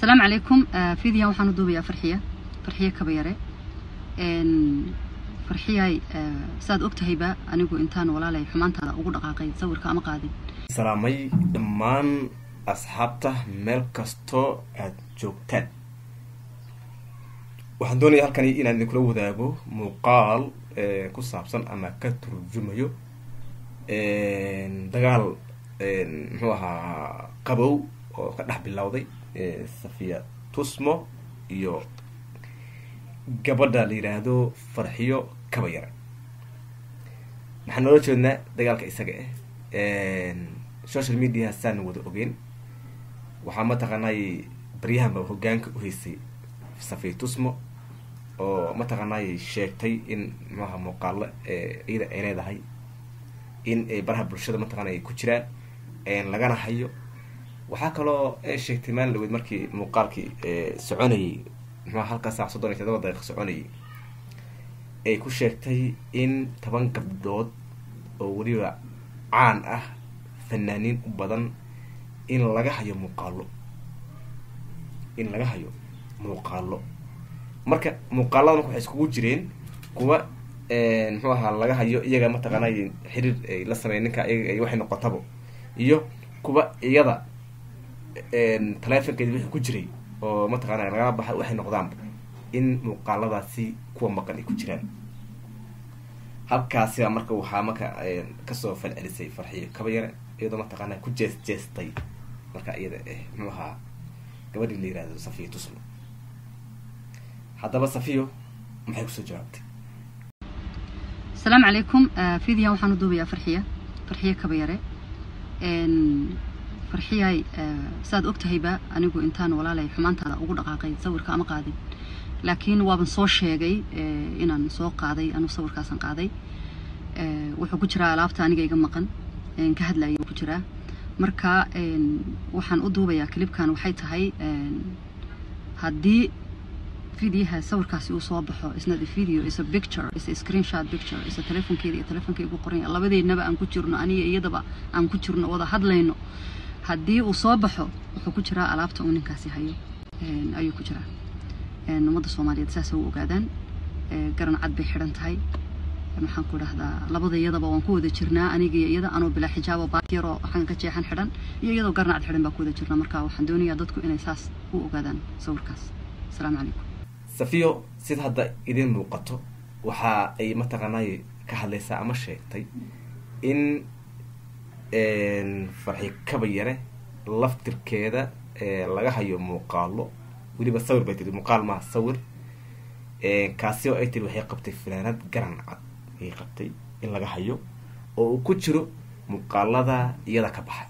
asalaamu calaykum fiidiyan waxaan u duubayaa farxiya farxiya kabayare farxiyay saad og tahayba anigu intaan walaalay xumaantaada ugu dhaqaaqay sawirka ama qaadin salaamay dhammaan asxaabta meel kastoo aad joogtaan waxaan doonaya halkani inaan idinkula wadaago muuqaal ku saabsan ama ka turjumayo dagaal muxuu ahaa qabow oo ka dhex bilowday safiya tusmo iyo gabadha la yidhaahdo farxiyo kabayara waxaan noola jeednaa dagaalka isaga ah social media saan wada ogeyn waxaa mataqaanay baryahanba hogaanka uhaysay safiya tusmo oo mataqaanay sheegtay in muxuaha muuqaalo iyada ay leedahay in baraha bulshada mataqana ay ku jiraan lagana hayo waxaa kaloo sheegtay maalin dhaweyd markii muuqaalkii soconayay muxua halkaa saac soddon iyo todoba daqiiqa soconayay ay ku sheegtay in toban gabdhood oo weliba caan ah fanaaniin u badan in laga hayo muuqaalo in laga hayo muuqaalo marka muuqaalada marka waxay iskugu jireen kuwa muxuu ahaa laga hayo iyaga mataqaanay xiriir ay la sameeya ninka iyaga waxay noqotabo iyo kuwa iyada taleefonkeedi wixii ku jiray oo mataqaana lagala baxay waxay noqdaanba in muuqaaladaasi kuwa maqan ay ku jiraan halkaasiba marka waxaa marka kasoo falcelisay farxiyo kabayare iyadoo mataqaana ku jees jeestay marka iyada muxuu ahaa gabadhii la yihahdo safiya tusmo haddaba safiyo maxay kusoo jawaabtay asalaamu calaykum fiidiyan waxaan u duubayaa farxiya farxiya kabayare farxiyay saad og tahayba anigu intaan walaalay xumaantaada ugu dhaqaaqay sawirka ama qaadin laakiin waaban soo sheegay inaan soo qaaday anu sawirkaasan qaaday wuxuu ku jiraa alaabta aniga iga maqan ka hadlaya ku jiraa marka waxaan u duubayaa clibkan waxay tahay haddii videoha sawirkaasi uu soo baxo isna the video is a picture is a screenshot picture is a telefonkeeda iyo telefonkeyga ku qoran labadeednaba aan ku jirno aniga iyadaba aan ku jirno wada hadlayno haddii uu soo baxo wuxuu ku jiraa alaabta uu ninkaasi hayo ayuu ku jiraa ummadda soomaaliyeed saasa u ogaadaan garan cad bay xidhan tahay maxaan ku dhahdaa labada iyadaba waan ku wada jirnaa aniga iyo iyada anoo bilaa xijaabo baatiyaroo xagan ka jeexan xidhan iyo iyadoo garan cad xidhan baa ku wada jirnaa marka waxaan doonayaa dadku inay saas u ogaadaan sawirkaas asalaamu calaykum safiyo sida hadda idiin muuqato waxa ay mataqaanay ka hadlaysaa ama sheegtay in farxi kabayare laftirkeeda laga hayo muuqaalo weliba sawir bay tiri muuqaal maha sawir kaasi oo ay tiri waxay qabtay fanaanad garan cad ayay qabtay in laga hayo oo uu ku jiro muuqaalada iyada ka baxay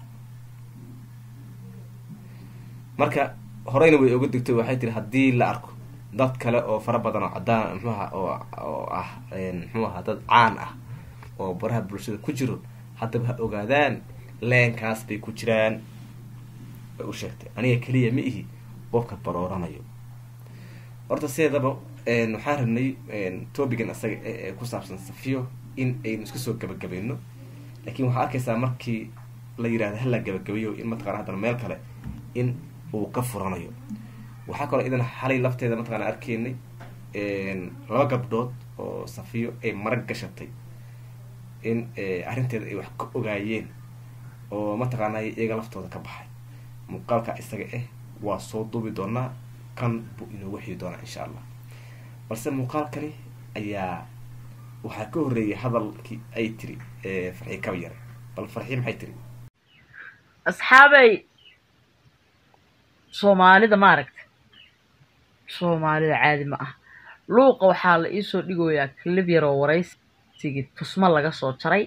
marka horeyna way oga digtay waxay tiri haddii la arko dad kale oo fara badan oo cadaan mxuaha oo oo ah mxuu ahaa dad caan ah oo baraha bulshada ku jiro haddaba ha ogaadaan leenkaas bay ku jiraan bay u sheegtay aniga keliya ma ihi qofka barooranayo horta sideedaba waxaan rabnay topigan isaga ee ku saabsan safiyo in aynu iska soo gabagabayno laakiin waxaa arkaysaa markii la yirahdo hala gabagabayo in mataqana haddana meel kale in uu ka furanayo waxaa kaloo idan xalay lafteeda mataqana arkeynay laba gabdhood oo safiyo ay marag gashatay in arrinteeda ay wax ka ogaayeen oo mataqaana iyaga laftooda ka baxay muuqaalka isaga ah waa soo duubi doonaa kan buu inoogu xigi doonaa insha allah balse muuqaalkani ayaa waxaa ka horreeyay hadalkii ay tiri farxi kabayare bal farxi maxay tiri asxaabay soomaalida maaragta soomaalida caadi ma ah luuqa waxaa la iisoo dhigoyaa clib yaroo waraysigii tusmo laga soo jaray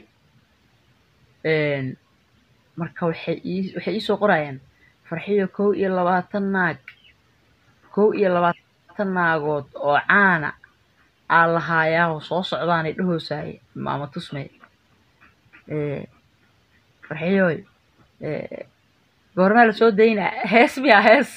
marka waxay ii waxay iisoo qorayaan farxiyo kow iyo labaatan naag kow iyo labaatan naagood oo caana aa lahaayaahoo soo socdaanay dhahoosaaya maama tusmay farxiyooy goormaa lasoo daynaa hees miyaa hees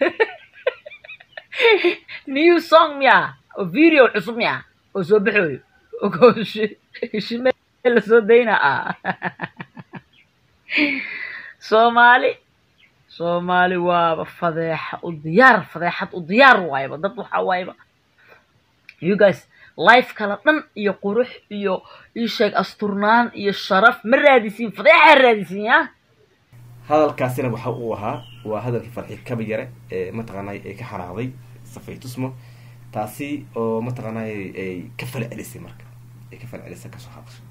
new song miyaa oo video cusub miyaa oo soo baxooyo shime lasoo daynaa ah soomaali soomaali waaba fadeexa u diyaar fadeexad u diyaar waayaba dad waxaa waayaba you guys life kala dhan iyo qurux iyo isheeg asturnaan iyo sharaf ma raadisiin fadeexaa raadisiin ya hadalkaasina waxa uu ahaa waa hadalkii farxi kaba yare ee mataqaanay ay ka xanaaqday safay tusmo taasi oo mataqaanay ay ka fal celisay marka ay ka fal celisay kasoo hadashay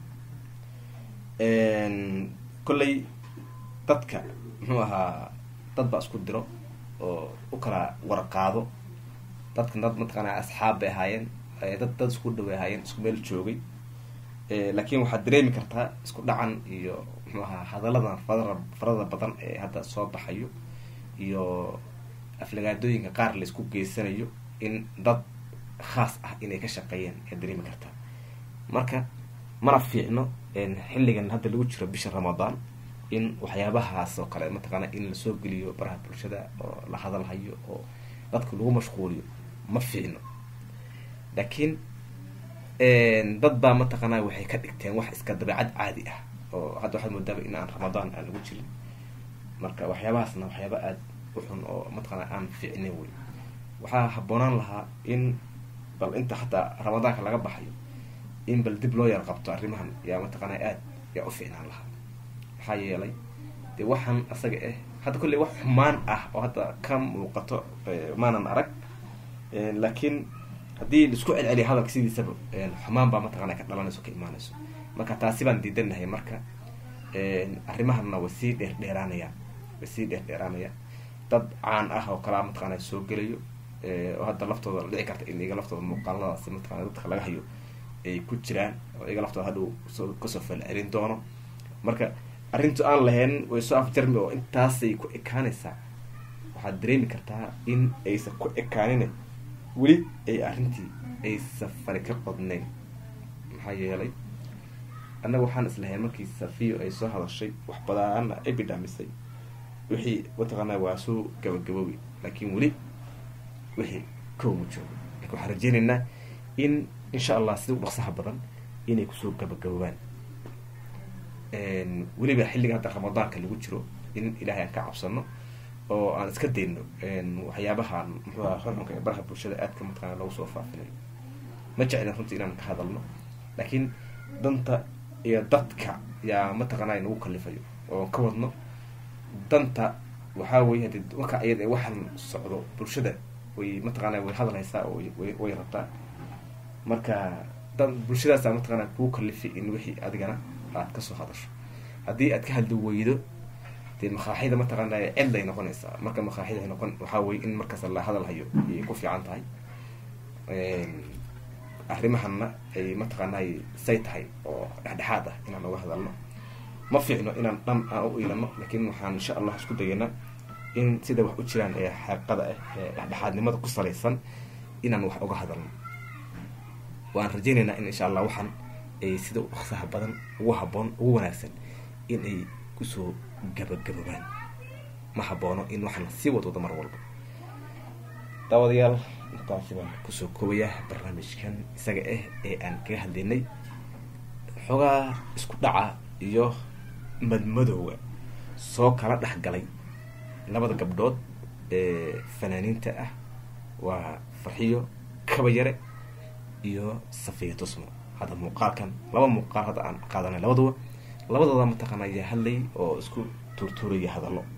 kolley dadka muxuu ahaa dad baa isku diro oo u kala warqaado dadka dad mataqaanaa asxaab bay ahaayeen dad dad isku dhaway ahaayeen isku meel joogay laakiin waxaad dareemi kartaa isku dhacan iyo muxuu ahaa hadalladan fara farada badan ee hadda soo baxayo iyo aflagaadooyinka qaar laysku geysanayo in dad khaas ah inay ka shaqeeyeen ayaad dareemi kartaa marka mana fiicno xilligan hadda lagu jiro bisha ramadaan in waxyaabahaas oo kale mataqaana in lasoo geliyo baraha bulshada oo la hadalhayo oo dadka lagu mashquuliyo ma fiicno laakiin dad baa mataqaana waxay ka dhigteen wax iska dabeecad caadi ah oo hadda waxaad moodaaba in aan ramadaan aan lagu jirin marka waxyaabahaasna waxyaaba aada u xun oo mataqaana aan fiicnin wey waxaa habboonaan lahaa in bal inta hataa ramadaanka laga baxayo in bal dib loo yar qabto arrimahan yaa mataqaana aada yaa u fiicnaan lahaa maxaa yeelay dee waxaan asaga ah hadda kolley wax xumaan ah oo hadda ka muuqato maanan arag laakiin haddii laisku celceliya hadalka sidiisaba xumaan baa mataqana ka dhalanayso ka imaanayso marka taasi baan diidanahay marka arrimahanna way sii dheer dheeraanayaan way sii dheer dheeraanayaan dad caan ah oo kalaa mataqana soo gelayo oo hadda laftooda la dhici karta in iga laftooda muuqaaladaasi mataqana dadka laga hayo ay ku jiraan oo iga laftooda hadhow soo kasoo falcelin doono marka arrintu aan lahayn way soo afjarmi oo intaasay ku ekaanaysaa waxaad dareemi kartaa in aysan ku ekaanin weli ay arrintii aysan fari ka qodnayn maxaa yeelay annaga waxaan islahayn markii safiyo ay soo hadashay wax badaana ay bidhaamisay wixii mataqaanaa waa soo gabagaboobi laakiin weli wixii kowma joogo lakin waxaan rajeynaynaa in insha allah sida u dhaqsaha badan inay kusoo gabagaboobaan weliba xilliga hadda ramadaanka lagu jiro in ilaahay aan ka cabsano oo aan iska dayno waxyaabahan muxuuha xunxunka ee baraha bulshada aadka mataqana lagu soo faafinayo ma jeclin runtii inaan ka hadalno laakiin danta iyo dadka yaa mataqaanaa nagu kalifayo oo ka wadno danta waxaa weye hadi marka iyada waxaan socdo bulshada way mataqaana way hadalhaysaa oo way rabtaa marka dan bulshadaasa mataqaana kuu kalifi in wixii adigana aad kasoo hadasho haddii aad ka hadli weydo dee makaaxida mataqaana cid ay noqonaysaa marka makaaxida ay noqon waxaa weye in markaas la hadalhayo ayay ku fiican tahay arrimahana ay mataqaanay say tahay oo dhexdhexaad ah inaan uga hadalno ma fiicno inaan dhan aan u iilano laakiin waxaan insha allah isku dayaynaa in sida wax u jiraan ee xaqiiqada ah ee dhexdhexaadnimada ku salaysan inaan wax uga hadalno waan rajeynaynaa in insha allah waxaan ay sida u dhaqsaha badan ugu haboon ugu wanaagsan in ay kusoo gabagaboobaan ma haboono in waxaan sii wadwado mar walba daawadayaal intaasi baan kusoo koobayaa barnaamijkan isaga ah ee aan kaga hadlaynay xoogaa isku dhaca iyo madmadowga soo kala dhex galay labada gabdhood ee fanaaniinta ah waa farxiyo kabayare iyo safiya tusmo hadda muuqaalkan laba muuqaal hadda aan qaadanay labaduba labadooda mataqaana ayaa hadlay oo isku tuurtuuraya hadallo